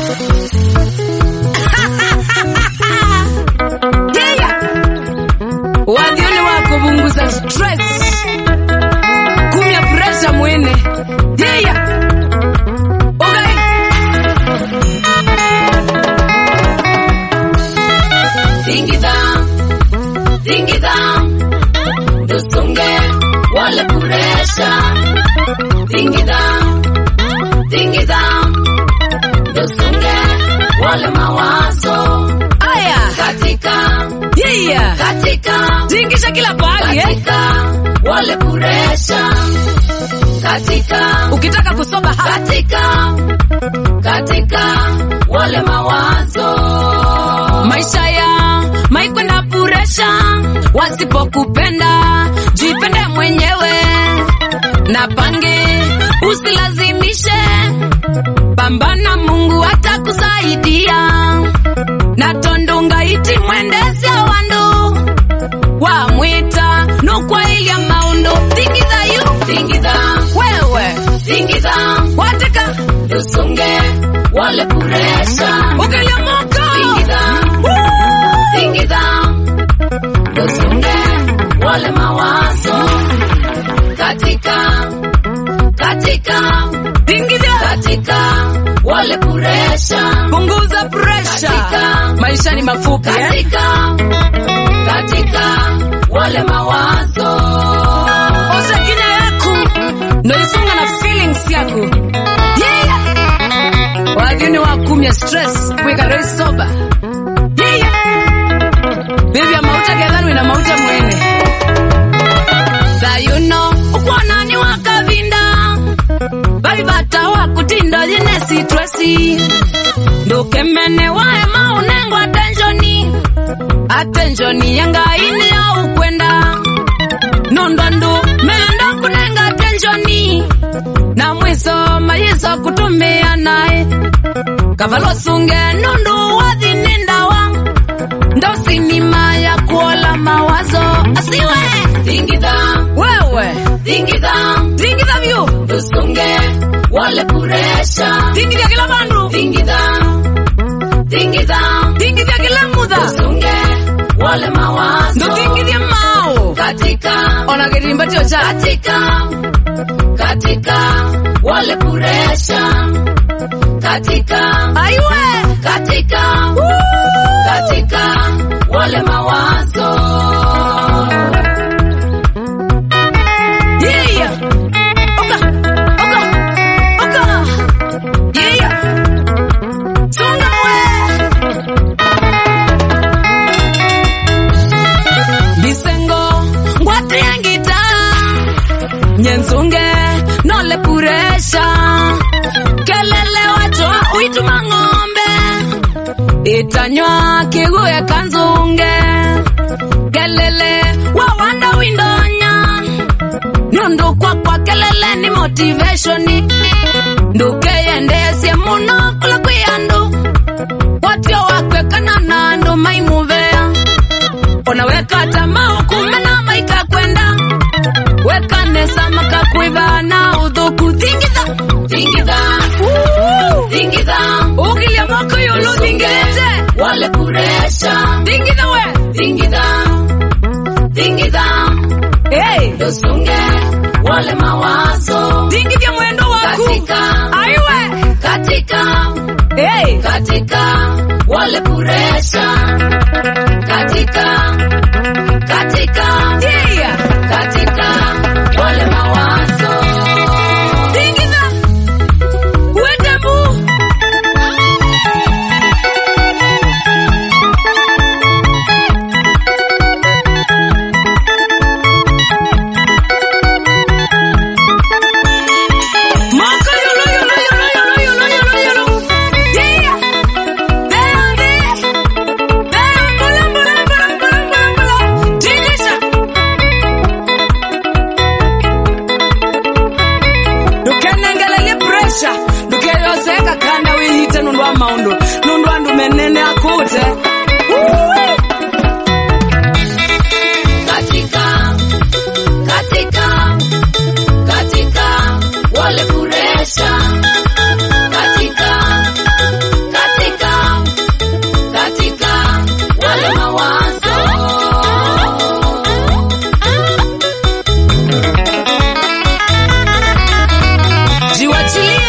Yeah. Wadhioni wa kupunguza stress, kumya pressure mwene. Yeah. Okay. Tingidha, tingidha, tusunge wale kuresha. Tingidha, tingidha, tusunge wale mawazo Aya. katika Yeah. katika Tingisha kila pahali eh. katika wale kuresha katika Ukitaka kusoma hapa katika katika wale mawazo maisha ya maikwenda puresha, wasipokupenda jipende mwenyewe na pange, usilazimishe, pambana, Mungu atakusaidia na tondunga iti mwendesya wandu wamwita nukwailia maundu thingitha yu tingidha wewe tingidha wateka tusunge wale kuresha ukiliamuka tingidha tingidha tusunge wale mawazo katika katika thingitha katika wale kuresha punguza presha Katika- maisha ni mafupi eh? katika katika wale mawazo oza kina yaku noisunga na feelings yaku yeah. wageni wakumya stress kwikaroi soba yeah. bibya mauta gethanwi na mauta mwene thayuno ukwanani wakavinda vai vata wakutinda yine sitresi ndukemene wae maunengo atenshoni atenshoni yangaini ya ukwenda nondwandu menda kunenga atenshoni na mwiso mayiso kutumia naye kavalosunge nundu wathinindawa ndosinima ya kuola mawazo asiwe tingidha wewe tingidha tingitha vyu tusunge wale kuresha tingithya kila vandu tingidha tingidha tingithya kila mutha tusunge wale mawazo ndutingithya mao katika ona kirimbatio cha katika katika wale kuresha katika aiwe katika katika wale mawazo Yeah. Oka. Oka. Oka. Yeah. Sunga we. Bisengo ngwatiengita nyensunge nole puresha kelele wacho uituma ng'ombe itanywa kiguye kanzunge kelele wawanda windonya nundu kwakwa kelele ni motivationi ndukeyendesye muno kula kwi andu watio wakwekana na andu maimuvea ona wekata maukumena maika kwenda wekanesa makakwiva na uthuku thingitha tingidha tingidha ukilia mwako yulu thingilite wale kuresha thingitha we tingidha tingidha hey. tusunge wale mawazo thingithya mwendo waku katika aiwe katika hey. katika wale kuresha katika katika yeah. katika wale mawazo thingitha wetembu Moko yulu yulu yulu yulu yulu yulu yulu. Yeah. Bambi. Bam, bula, bula, bula, bula, bula, bula. Tingisha. Ndukenengelelie pressure. Ndukeyoseka kanda wihite nundu wa maundu. Nundu andu menene akute. Woo-wee. katika katika katika wale kuresha katika Achilia